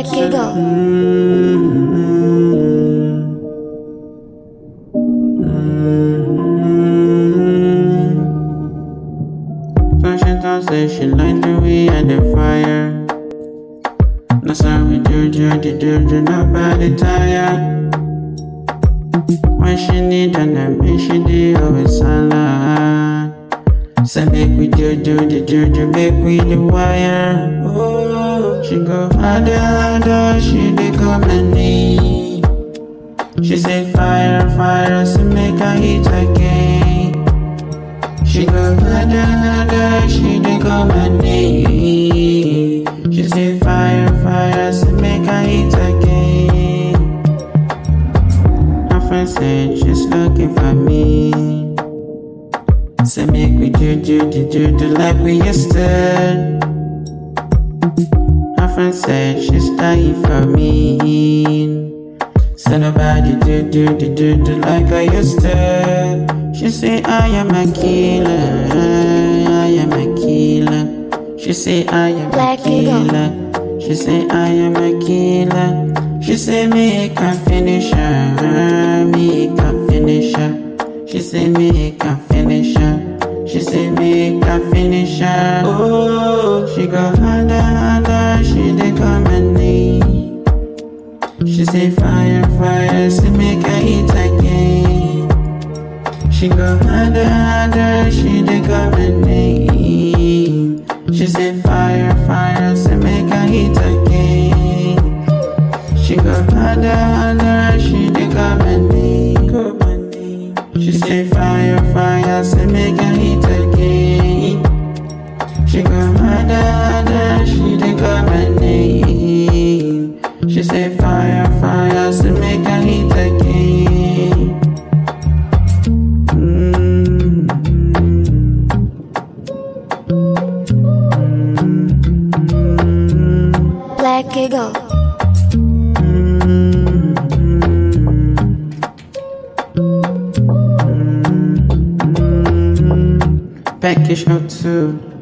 Black Eagle. Fashion talk say she like the way I the fire. That's how we do do the do do nobody tired. When she need an me she do always salad. Say make we do do the do do make we the wire. Oh, she go harder harder she dey come and need. She say fire fire so make her hit again. She go harder, harder, she dey come and need. She say fire, fire, so make her hit again. Her friend said she's looking for me. Say make we do do do do do like we used to. Her friend said she's dying for me. Say nobody do do do do do like I used to. She say I am a killer, I am a killer. She say I am a Black Eagle. killer. She say I am a killer. She say make I finish her, make I finish her. She say make I finish her. She say make I finish her. Oh, she go harder, harder. She dey come and need. She say fire, fire, so make her eat again. She go harder, harder, she dey come and name. She say fire, fire, so make her eat again. She go harder, harder, she dey come and name. Come and name. She say fire, fire, so make her eat again. She go harder, harder, she dey come and name. She say fire, fire, so make her hit again. Black Eagle. Package out too.